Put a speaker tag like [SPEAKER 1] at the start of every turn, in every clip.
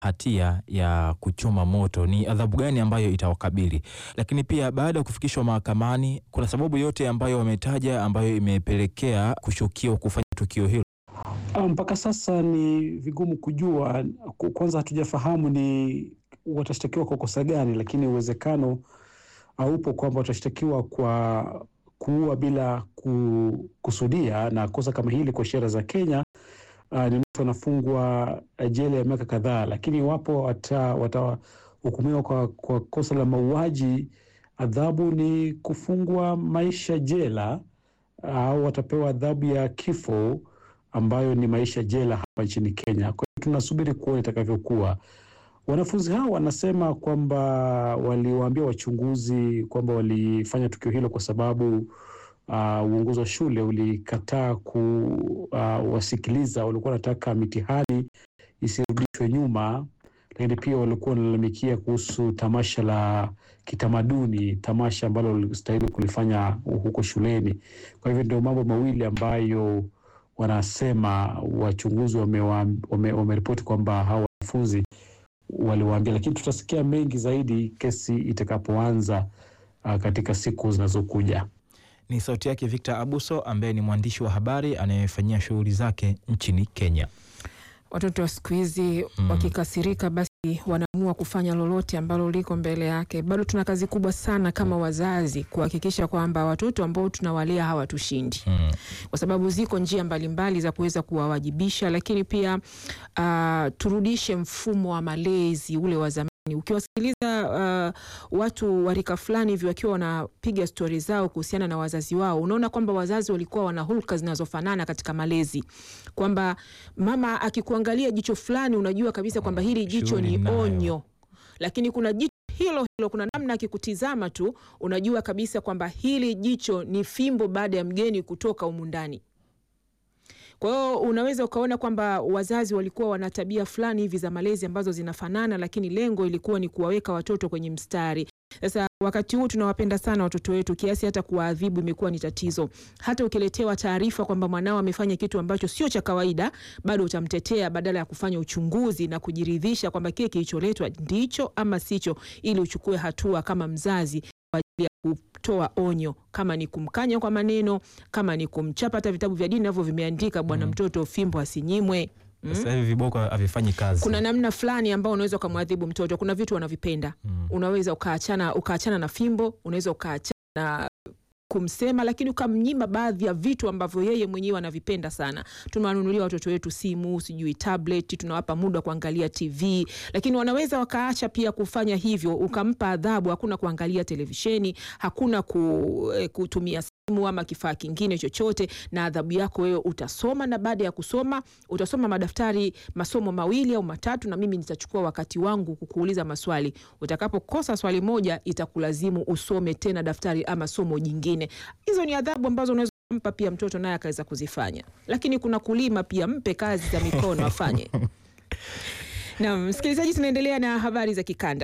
[SPEAKER 1] hatia ya kuchoma moto, ni adhabu gani ambayo itawakabili? Lakini pia baada ya kufikishwa mahakamani, kuna sababu yote ambayo wametaja ambayo imepelekea kushukiwa kufanya tukio hilo?
[SPEAKER 2] Mpaka sasa ni vigumu kujua. Kwanza hatujafahamu ni watashtakiwa kwa kosa gani, lakini uwezekano haupo kwamba watashtakiwa kwa kuua bila kukusudia, na kosa kama hili kwa sheria za Kenya uh, ni mtu anafungwa jela ya miaka kadhaa, lakini iwapo watahukumiwa kwa, kwa kosa la mauaji, adhabu ni kufungwa maisha jela au uh, watapewa adhabu ya kifo ambayo ni maisha jela hapa nchini Kenya. Kwa hiyo tunasubiri kuona itakavyokuwa. Wanafunzi hao wanasema kwamba waliwaambia wachunguzi kwamba walifanya tukio hilo kwa sababu uh, uongozi wa shule ulikataa kuwasikiliza. Uh, walikuwa wanataka mitihani isirudishwe nyuma, lakini pia walikuwa wanalalamikia kuhusu tamasha la kitamaduni, tamasha ambalo walistahili kulifanya huko shuleni. Kwa hivyo ndio mambo mawili ambayo wanasema wachunguzi wameripoti wame, wame kwamba hawa wanafunzi waliwaambia, lakini tutasikia mengi zaidi kesi itakapoanza uh, katika siku zinazokuja.
[SPEAKER 1] Ni sauti yake Victor Abuso ambaye ni mwandishi wa habari anayefanyia shughuli zake nchini Kenya.
[SPEAKER 3] Watoto wa siku hizi mm, wakikasirika basi wanaamua kufanya lolote ambalo liko mbele yake. Bado tuna kazi kubwa sana kama wazazi kuhakikisha kwamba watoto ambao tunawalea hawatushindi mm, kwa sababu ziko njia mbalimbali mbali za kuweza kuwawajibisha, lakini pia uh, turudishe mfumo wa malezi ule wa zamani. Ukiwasikiliza uh, watu wa rika fulani hivi wakiwa wanapiga stori zao kuhusiana na wazazi wao, unaona kwamba wazazi walikuwa wana hulka zinazofanana katika malezi, kwamba mama akikuangalia jicho fulani, unajua kabisa kwamba hili jicho ni onyo, lakini kuna jicho hilo hilo, kuna namna akikutizama tu unajua kabisa kwamba hili jicho ni fimbo baada ya mgeni kutoka humu ndani. Kwa hiyo unaweza ukaona kwamba wazazi walikuwa wana tabia fulani hivi za malezi ambazo zinafanana, lakini lengo ilikuwa ni kuwaweka watoto kwenye mstari. Sasa wakati huu tunawapenda sana watoto wetu kiasi hata kuwaadhibu imekuwa ni tatizo. Hata ukiletewa taarifa kwamba mwanao amefanya kitu ambacho sio cha kawaida, bado utamtetea badala ya kufanya uchunguzi na kujiridhisha kwamba kile kilicholetwa ndicho ama sicho, ili uchukue hatua kama mzazi kwa ajili ya kutoa onyo, kama ni kumkanya kwa maneno, kama ni kumchapa. Hata vitabu vya dini navyo vimeandika bwana, mm. mtoto fimbo asinyimwe.
[SPEAKER 1] Sasa hivi viboko havifanyi kazi.
[SPEAKER 3] Kuna namna fulani ambao unaweza ukamwadhibu mtoto. Kuna vitu wanavipenda mm. unaweza ukaachana ukaachana na fimbo, unaweza ukaachana na kumsema lakini ukamnyima baadhi ya vitu ambavyo yeye mwenyewe anavipenda sana. Tunawanunulia watoto wetu simu, sijui tablet, tunawapa muda wa kuangalia TV, lakini wanaweza wakaacha pia kufanya hivyo, ukampa adhabu. Hakuna kuangalia televisheni, hakuna ku, eh, kutumia simu ama kifaa kingine chochote, na adhabu yako wewe utasoma, na baada ya kusoma utasoma madaftari masomo mawili au matatu, na mimi nitachukua wakati wangu kukuuliza maswali. Utakapokosa swali moja, itakulazimu usome tena daftari ama somo jingine. Hizo ni adhabu ambazo unaweza kumpa pia mtoto naye akaweza kuzifanya, lakini kuna kulima pia, mpe kazi za mikono afanye. Na msikilizaji, tunaendelea na habari za kikanda.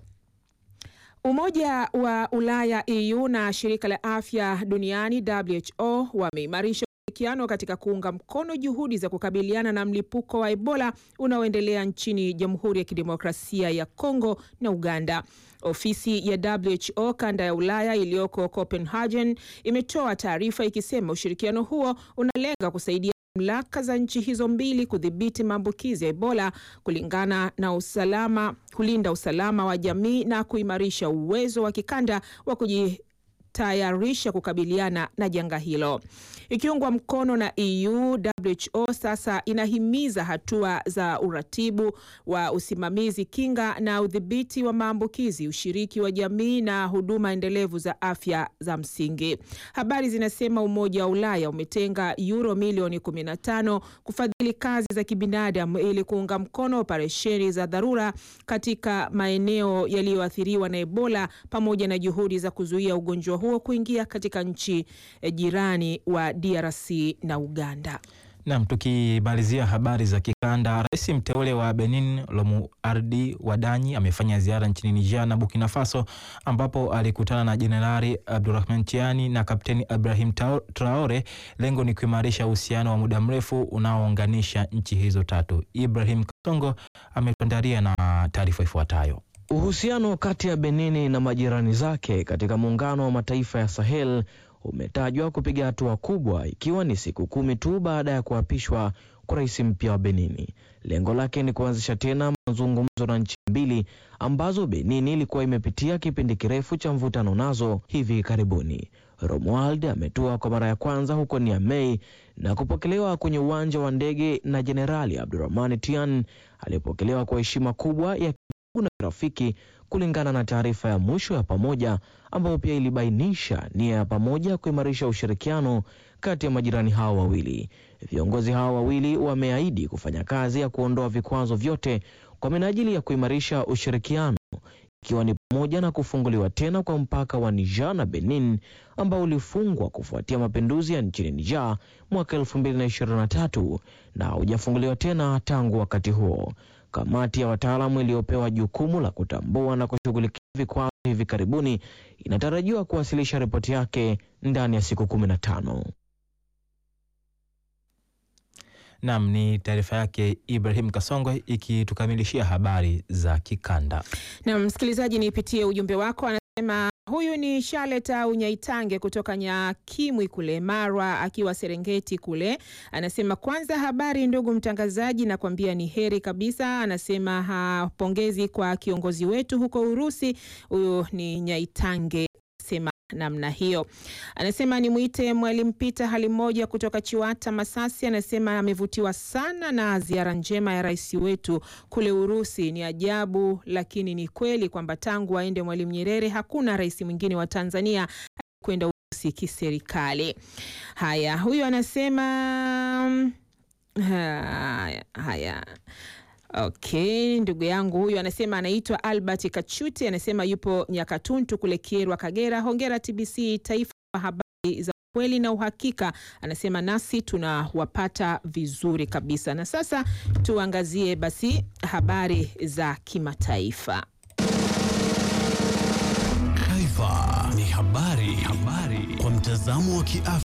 [SPEAKER 3] Umoja wa Ulaya EU na shirika la afya duniani WHO wameimarisha ushirikiano katika kuunga mkono juhudi za kukabiliana na mlipuko wa Ebola unaoendelea nchini Jamhuri ya Kidemokrasia ya Kongo na Uganda. Ofisi ya WHO kanda ya Ulaya iliyoko Copenhagen imetoa taarifa ikisema ushirikiano huo unalenga kusaidia mamlaka za nchi hizo mbili kudhibiti maambukizi ya Ebola kulingana na usalama, kulinda usalama wa jamii na kuimarisha uwezo wa kikanda wa kujitayarisha kukabiliana na janga hilo. Ikiungwa mkono na EU, WHO sasa inahimiza hatua za uratibu wa usimamizi, kinga na udhibiti wa maambukizi, ushiriki wa jamii na huduma endelevu za afya za msingi. Habari zinasema Umoja wa Ulaya umetenga euro milioni 15 kufadhili kazi za kibinadamu ili kuunga mkono operesheni za dharura katika maeneo yaliyoathiriwa na Ebola pamoja na juhudi za kuzuia ugonjwa huo kuingia katika nchi jirani wa DRC na Uganda.
[SPEAKER 1] Nam, tukimalizia habari za kikanda, rais mteule wa Benin Romualdi Wadanyi amefanya ziara nchini Niger na Burkina Faso ambapo alikutana na Jenerali Abdurrahman Tiani na Kapteni Ibrahim Traore. Lengo ni kuimarisha uhusiano wa muda mrefu unaounganisha nchi hizo tatu. Ibrahim Kasongo ametuandalia na taarifa ifuatayo.
[SPEAKER 4] Uhusiano kati ya Benini na majirani zake katika muungano wa mataifa ya Sahel umetajwa kupiga hatua kubwa ikiwa ni siku kumi tu baada ya kuapishwa kwa rais mpya wa Benini. Lengo lake ni kuanzisha tena mazungumzo na nchi mbili ambazo Benini ilikuwa imepitia kipindi kirefu cha mvutano nazo hivi karibuni. Romuald ametua kwa mara ya kwanza huko Niamey na kupokelewa kwenye uwanja wa ndege na Jenerali Abdurrahman Tian aliyepokelewa kwa heshima kubwa ya na rafiki kulingana na taarifa ya mwisho ya pamoja ambayo pia ilibainisha nia ya pamoja ya kuimarisha ushirikiano kati ya majirani hao wawili. Viongozi hao wawili wameahidi kufanya kazi ya kuondoa vikwazo vyote kwa minajili ya kuimarisha ushirikiano, ikiwa ni pamoja na kufunguliwa tena kwa mpaka wa Niger na Benin ambao ulifungwa kufuatia mapinduzi ya nchini Niger mwaka 2023 na hujafunguliwa tena tangu wakati huo. Kamati ya wataalamu iliyopewa jukumu la kutambua na kushughulikia vikwazo hivi karibuni inatarajiwa kuwasilisha ripoti yake ndani ya siku kumi na tano.
[SPEAKER 1] Nam, ni taarifa yake Ibrahim Kasongwe ikitukamilishia habari za kikanda.
[SPEAKER 3] Na msikilizaji, nipitie ujumbe wako. Anasema huyu ni Charlotte au Nyaitange kutoka Nyakimwi kule Marwa, akiwa Serengeti kule. Anasema kwanza, habari ndugu mtangazaji, nakwambia ni heri kabisa. Anasema ha, pongezi kwa kiongozi wetu huko Urusi. Huyu ni Nyaitange sema namna hiyo. Anasema nimwite Mwalimu Pita hali moja kutoka Chiwata Masasi. Anasema amevutiwa sana na ziara njema ya rais wetu kule Urusi. Ni ajabu lakini ni kweli kwamba tangu aende Mwalimu Nyerere hakuna rais mwingine wa Tanzania kwenda Urusi kiserikali. Haya, huyu anasema haya, haya. Okay, ndugu yangu huyu anasema anaitwa Albert Kachuti, anasema yupo Nyakatuntu kule Kierwa, Kagera. Hongera TBC taifa kwa habari za kweli na uhakika. Anasema nasi tunawapata vizuri kabisa. Na sasa tuangazie basi habari za kimataifa.
[SPEAKER 5] Taifa ni habari, habari kwa mtazamo wa kiafya.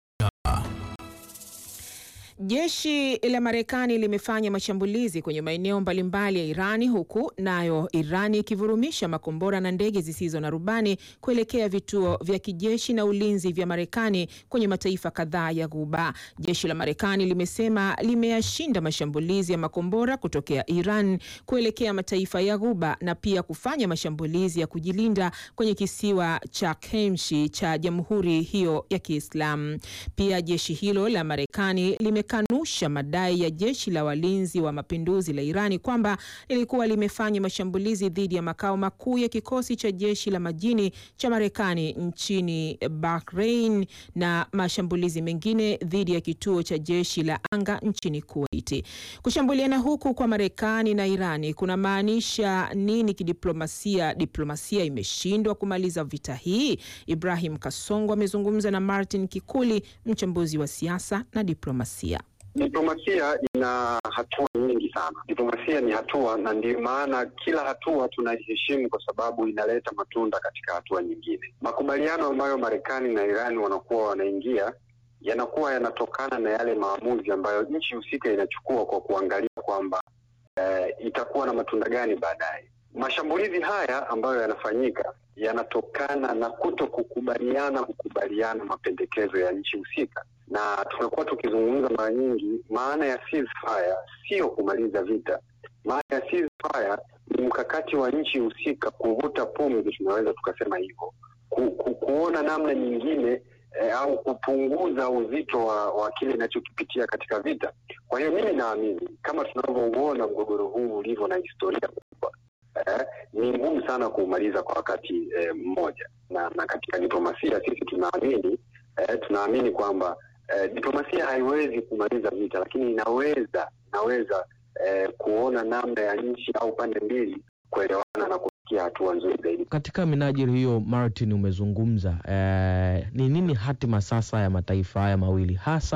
[SPEAKER 3] Jeshi la Marekani limefanya mashambulizi kwenye maeneo mbalimbali ya Irani huku nayo Irani ikivurumisha makombora na ndege zisizo na rubani kuelekea vituo vya kijeshi na ulinzi vya Marekani kwenye mataifa kadhaa ya Ghuba. Jeshi la Marekani limesema limeyashinda mashambulizi ya makombora kutokea Iran kuelekea mataifa ya Ghuba na pia kufanya mashambulizi ya kujilinda kwenye kisiwa cha Kemshi cha Jamhuri hiyo ya Kiislamu. Pia jeshi hilo la Marekani lime kanusha madai ya jeshi la walinzi wa mapinduzi la Irani kwamba lilikuwa limefanya mashambulizi dhidi ya makao makuu ya kikosi cha jeshi la majini cha Marekani nchini Bahrain na mashambulizi mengine dhidi ya kituo cha jeshi la anga nchini Kuwait. Kushambuliana huku kwa Marekani na Irani kuna maanisha nini kidiplomasia? Diplomasia imeshindwa kumaliza vita hii? Ibrahim Kasongo amezungumza na Martin Kikuli, mchambuzi wa siasa na diplomasia.
[SPEAKER 6] Diplomasia ina hatua nyingi sana. Diplomasia ni hatua, na ndio maana kila hatua tunaiheshimu kwa sababu inaleta matunda katika hatua nyingine. Makubaliano ambayo Marekani na Irani wanakuwa wanaingia yanakuwa yanatokana na yale maamuzi ambayo nchi husika inachukua kwa kuangalia kwamba eh, itakuwa na matunda gani baadaye. Mashambulizi haya ambayo yanafanyika yanatokana na kuto kukubaliana kukubaliana mapendekezo ya nchi husika, na tumekuwa tukizungumza mara nyingi, maana ya ceasefire sio kumaliza vita. Maana ya ceasefire ni mkakati wa nchi husika kuvuta pumzi, tunaweza tukasema hivyo, ku, ku, kuona namna nyingine eh, au kupunguza uzito wa, wa kile inachokipitia katika vita. Kwa hiyo mimi naamini kama tunavyouona mgogoro huu ulivyo na historia kubwa eh, ni ngumu sana kuumaliza kwa wakati eh, mmoja, na, na katika diplomasia sisi tunaamini eh, tunaamini kwamba eh, diplomasia haiwezi kumaliza vita, lakini inaweza inaweza eh, kuona namna ya nchi au pande mbili kuelewana na kufikia hatua nzuri zaidi.
[SPEAKER 4] Katika minajili hiyo, Martin, umezungumza eh, ni nini hatima sasa ya mataifa haya mawili hasa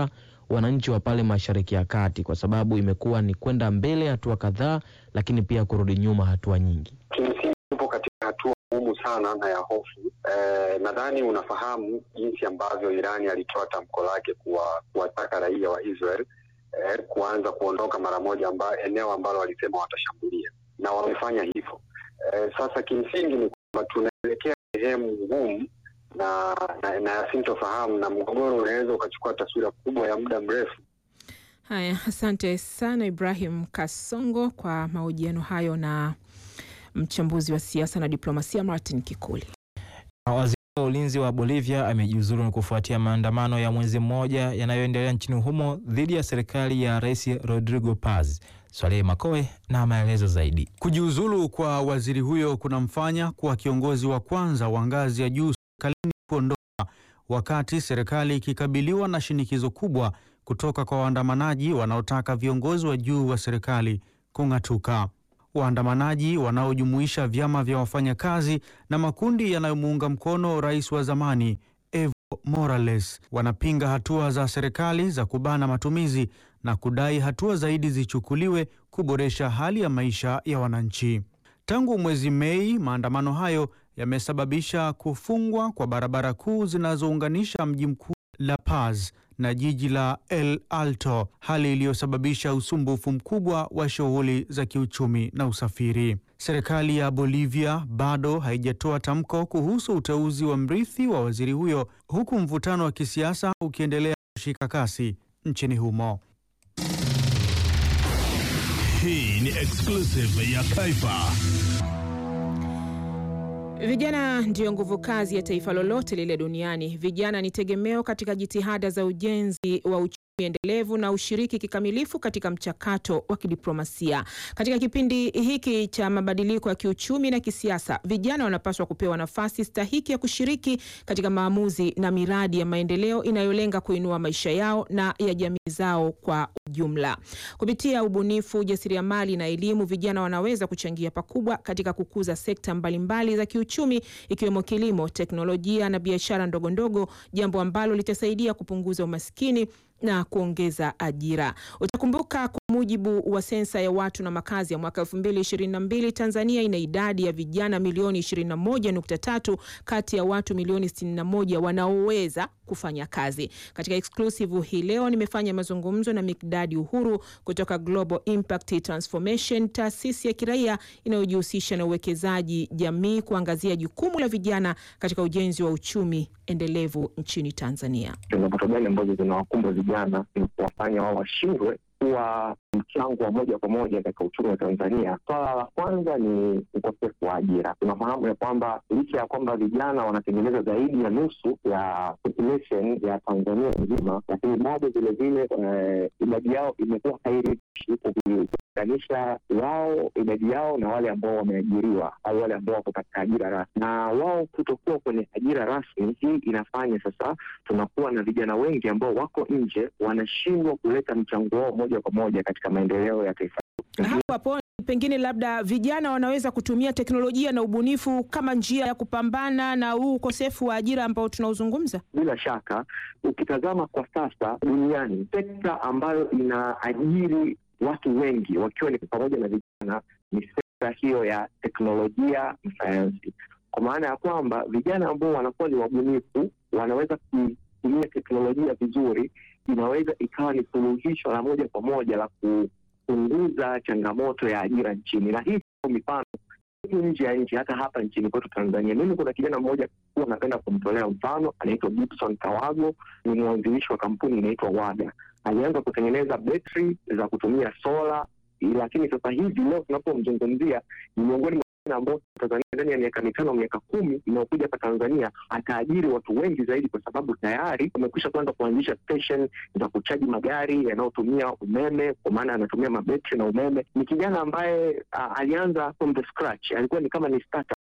[SPEAKER 4] wananchi wa pale Mashariki ya Kati, kwa sababu imekuwa ni kwenda mbele hatua kadhaa, lakini pia kurudi nyuma hatua nyingi.
[SPEAKER 6] Kimsingi tupo katika hatua ngumu sana na ya hofu. Eh, nadhani unafahamu jinsi ambavyo Irani alitoa tamko lake kuwa kuwataka raia wa Israel eh, kuanza kuondoka mara moja amba, eneo ambalo walisema watashambulia na wamefanya hivyo. Eh, sasa kimsingi ni kwamba tunaelekea sehemu ngumu na na, na ya sintofahamu na mgogoro unaweza ukachukua taswira kubwa ya muda mrefu.
[SPEAKER 3] Haya, asante sana Ibrahim Kasongo kwa mahojiano hayo na mchambuzi wa siasa na diplomasia Martin Kikuli.
[SPEAKER 1] Waziri wa ulinzi wa Bolivia amejiuzulu kufuatia maandamano ya mwezi mmoja yanayoendelea nchini humo dhidi ya serikali ya Rais Rodrigo Paz. Swalehe Makoe na maelezo zaidi.
[SPEAKER 7] Kujiuzulu kwa waziri huyo kunamfanya kuwa kiongozi wa kwanza wa ngazi ya juu serikalini kuondoka wakati serikali ikikabiliwa na shinikizo kubwa kutoka kwa waandamanaji wanaotaka viongozi wa juu wa serikali kung'atuka. Waandamanaji wanaojumuisha vyama vya wafanyakazi na makundi yanayomuunga mkono rais wa zamani Evo Morales wanapinga hatua za serikali za kubana matumizi na kudai hatua zaidi zichukuliwe kuboresha hali ya maisha ya wananchi. Tangu mwezi Mei, maandamano hayo yamesababisha kufungwa kwa barabara kuu zinazounganisha mji mkuu La Paz na jiji la El Alto, hali iliyosababisha usumbufu mkubwa wa shughuli za kiuchumi na usafiri. Serikali ya Bolivia bado haijatoa tamko kuhusu uteuzi wa mrithi wa waziri huyo, huku mvutano wa kisiasa ukiendelea kushika kasi nchini humo.
[SPEAKER 5] Hii ni exclusive ya Kaifa.
[SPEAKER 3] Vijana ndiyo nguvu kazi ya taifa lolote lile duniani. Vijana ni tegemeo katika jitihada za ujenzi wa uchumi endelevu na ushiriki kikamilifu katika mchakato wa kidiplomasia. Katika kipindi hiki cha mabadiliko ya kiuchumi na kisiasa, vijana wanapaswa kupewa nafasi stahiki ya kushiriki katika maamuzi na miradi ya maendeleo inayolenga kuinua maisha yao na ya jamii zao kwa ujumla. Kupitia ubunifu, ujasiriamali na elimu, vijana wanaweza kuchangia pakubwa katika kukuza sekta mbalimbali za kiuchumi ikiwemo kilimo, teknolojia na biashara ndogondogo, jambo ambalo litasaidia kupunguza umaskini na kuongeza ajira. Utakumbuka kwa mujibu wa sensa ya watu na makazi ya mwaka 2022 Tanzania ina idadi ya vijana milioni 21.3 kati ya watu milioni 61 wanaoweza kufanya kazi. Katika exclusive hii leo nimefanya mazungumzo na Mikdadi Uhuru kutoka Global Impact Transformation, taasisi ya kiraia inayojihusisha na uwekezaji jamii, kuangazia jukumu la vijana katika ujenzi wa uchumi endelevu nchini Tanzania.
[SPEAKER 8] Changamoto gani ambazo zinawakumba vijana ni kuwafanya wao washindwe kuwa mchango wa moja kwa moja katika uchumi wa Tanzania. Swala la kwanza ni ukosefu wa ajira. Tunafahamu ya kwamba licha ya kwamba vijana wanatengeneza zaidi ya nusu ya population ya Tanzania nzima, lakini bado vilevile idadi yao imekuwa hairidhishi ukilinganisha wao idadi yao na wale ambao wameajiriwa au wale ambao wako katika ajira rasmi, na wao kutokuwa kwenye ajira rasmi. Hii inafanya sasa tunakuwa na vijana wengi ambao wako nje, wanashindwa kuleta mchango wao moja kwa moja katika maendeleo ya taifa.
[SPEAKER 3] Hapo hapo pengine labda vijana wanaweza kutumia teknolojia na ubunifu kama njia ya kupambana na huu ukosefu wa ajira ambao tunaozungumza.
[SPEAKER 8] Bila shaka, ukitazama kwa sasa duniani, sekta ambayo inaajiri watu wengi wakiwa ni pamoja na vijana ni sekta hiyo ya teknolojia na sayansi, kwa maana ya kwamba vijana ambao wanakuwa ni wabunifu wanaweza kutumia teknolojia vizuri, inaweza ikawa ni suluhisho la moja kwa moja la kupunguza changamoto ya ajira nchini, na hii sio mifano nje ya nchi, hata hapa nchini kwetu Tanzania. Mimi kuna kijana mmoja huwa napenda kumtolea mfano, anaitwa Gibson Kawago, ni mwanzilishi wa kampuni inaitwa WADA. Alianza kutengeneza betri za kutumia sola, lakini sasa hivi leo tunapomzungumzia ni miongoni mwa ambao Tanzania ndani ya miaka mitano miaka kumi inayokuja hapa Tanzania ataajiri watu wengi zaidi, kwa sababu tayari wamekwisha kwanza kuanzisha station za kuchaji magari yanayotumia umeme, kwa maana anatumia mabetri na umeme. Ni kijana ambaye uh, alianza from the scratch, alikuwa ni kama ni startup, lakini leo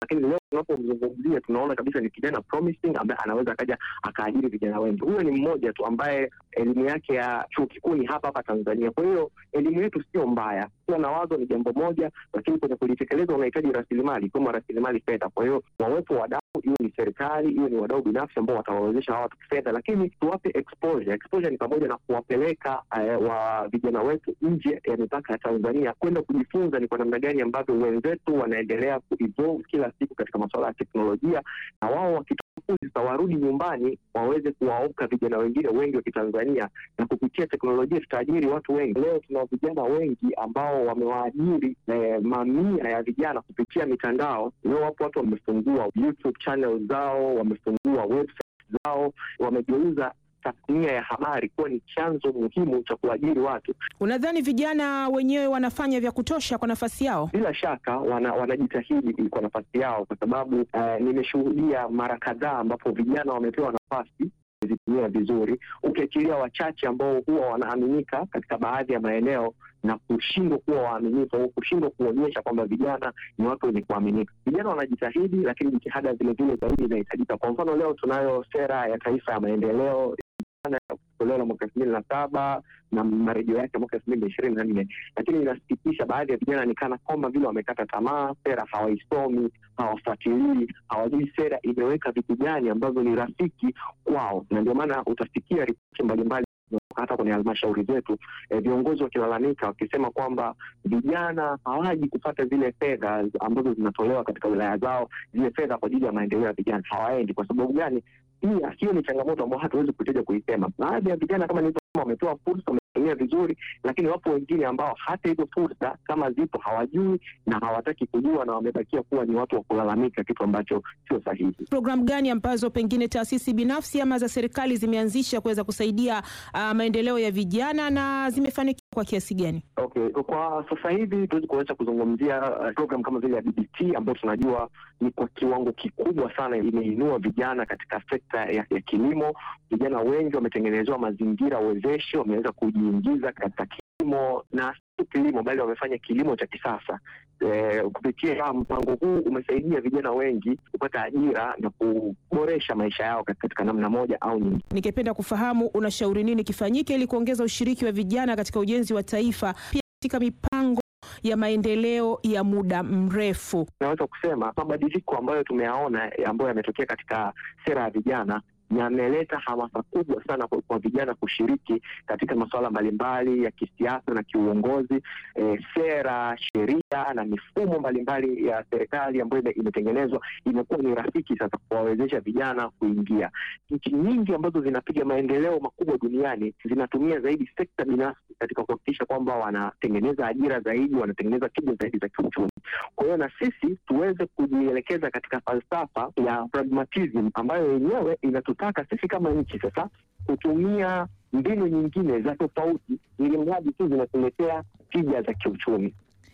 [SPEAKER 8] tunapomzungumzia tunaona kabisa ni kijana promising ambaye anaweza akaja akaajiri vijana wengi. Huyo ni mmoja tu ambaye elimu yake ya chuo kikuu ni hapa hapa Tanzania. Kwa hiyo elimu yetu sio mbaya, kuwa na wazo ni jambo moja, lakini kwenye kulitekeleza unahitaji rasilimali, ikiwemo rasilimali fedha. Kwa hiyo wawepo wadau, hiyo ni serikali, hiyo ni wadau binafsi ambao watawawezesha hawa watu kifedha, lakini tuwape exposure. Exposure ni pamoja na kuwapeleka eh, wa vijana wetu nje ya mipaka ya Tanzania kwenda kujifunza ni kwa namna gani ambavyo wenzetu wanaendelea kuevolve kila siku katika masuala ya teknolojia, na wao wakitoka sasa warudi nyumbani waweze kuwaoka vijana wengine wengi wa Kitanzania, na kupitia teknolojia tutaajiri watu wengi. Leo tuna vijana wengi ambao wamewaajiri eh, mamia ya vijana kupitia mitandao. Leo wapo watu wamefungua YouTube channel zao, wamefungua website zao, wamegeuza tasnia ya habari kuwa ni chanzo muhimu cha kuajiri watu.
[SPEAKER 3] Unadhani vijana wenyewe wanafanya vya kutosha kwa nafasi yao?
[SPEAKER 8] Bila shaka wana, wanajitahidi kwa nafasi yao, kwa sababu uh, nimeshuhudia mara kadhaa ambapo vijana wamepewa nafasi zitumia vizuri, ukiachilia wachache ambao huwa wanaaminika katika baadhi ya maeneo na kushindwa kuwa waaminifu au kushindwa kuonyesha kwamba vijana ni watu wenye kuaminika. Vijana wanajitahidi, lakini jitihada vilevile zaidi inahitajika. Kwa mfano, leo tunayo sera ya taifa ya maendeleo toleo la mwaka elfu mbili na saba na marejeo yake mwaka elfu mbili na ishirini na nne lakini inasikitisha, baadhi ya vijana ni kana kwamba vile wamekata tamaa, sera hawaisomi, hawafuatilii, hawajui sera imeweka vitu gani ambavyo ni rafiki kwao, na ndio maana utasikia ripoti mbalimbali hata kwenye halmashauri zetu eh, viongozi wakilalamika wakisema kwamba vijana hawaji kupata zile fedha ambazo zinatolewa katika wilaya zao, zile fedha kwa ajili ya maendeleo ya vijana hawaendi. Kwa sababu gani? Pia hiyo ni changamoto ambayo hatuwezi kuteja kuisema. Baadhi ya vijana kama nilivyosema, wamepewa fursa, wametumia vizuri, lakini wapo wengine ambao hata hizo fursa kama zipo hawajui na hawataki kujua, na wamebakia kuwa ni watu wa kulalamika, kitu ambacho sio sahihi.
[SPEAKER 3] Programu gani ambazo pengine taasisi binafsi ama za serikali zimeanzisha kuweza kusaidia uh, maendeleo ya vijana na zimefanikiwa kwa kiasi gani?
[SPEAKER 8] Okay, kwa sasa hivi tuwezi kuweza kuzungumzia uh, program kama vile ya BBT ambayo tunajua ni kwa kiwango kikubwa sana imeinua vijana katika sekta ya, ya kilimo. Vijana wengi wametengenezewa mazingira wezeshi, wameweza kujiingiza katika kilimo na sio kilimo bali wamefanya kilimo cha kisasa. E, kupitia mpango huu umesaidia vijana wengi kupata ajira na kuboresha maisha yao katika namna moja au nyingine.
[SPEAKER 3] Ningependa kufahamu unashauri nini kifanyike ili kuongeza ushiriki wa vijana katika ujenzi wa taifa, pia katika mipango ya maendeleo ya muda mrefu.
[SPEAKER 8] Naweza kusema mabadiliko ambayo tumeyaona ambayo yametokea katika sera ya vijana yameleta hamasa kubwa sana kwa, kwa vijana kushiriki katika masuala mbalimbali ya kisiasa na kiuongozi. E, sera, sheria na mifumo mbalimbali ya serikali ambayo imetengenezwa imekuwa ni rafiki sasa kuwawezesha vijana kuingia. Nchi nyingi ambazo zinapiga maendeleo makubwa duniani zinatumia zaidi sekta binafsi katika kuhakikisha kwamba wanatengeneza ajira zaidi, wanatengeneza tija zaidi za kiuchumi. Kwa hiyo na sisi tuweze kujielekeza katika falsafa ya pragmatism ambayo yenyewe inatutaka sisi kama nchi sasa kutumia mbinu nyingine za tofauti, ili mradi tu zinatuletea tija za kiuchumi.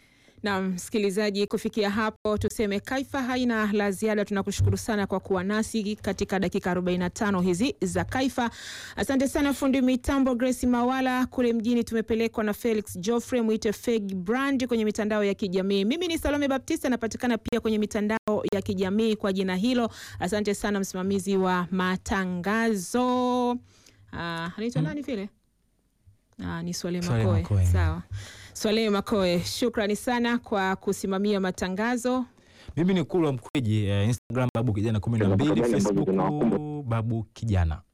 [SPEAKER 3] Na msikilizaji, kufikia hapo tuseme Kaifa haina la ziada. Tunakushukuru sana kwa kuwa nasi katika dakika 45 hizi za Kaifa. Asante sana fundi mitambo Grace Mawala. Kule mjini tumepelekwa na Felix Joffrey, mwite Feg Brand kwenye mitandao ya kijamii. Mimi ni Salome Baptista, napatikana pia kwenye mitandao ya kijamii kwa jina hilo. Asante sana msimamizi wa matangazo anaitwa nani vile? Ah, ni Swale
[SPEAKER 1] Swale
[SPEAKER 3] Makoe.
[SPEAKER 1] Makoe.
[SPEAKER 3] Sawa. Swale Makoe, shukrani sana kwa kusimamia matangazo.
[SPEAKER 1] Mimi ni Kulwa Mkweji, eh, Instagram babu kijana kumi na mbili,
[SPEAKER 8] Changamoto gani ambazo
[SPEAKER 1] Facebook
[SPEAKER 8] zinawakumba?
[SPEAKER 1] babu kijana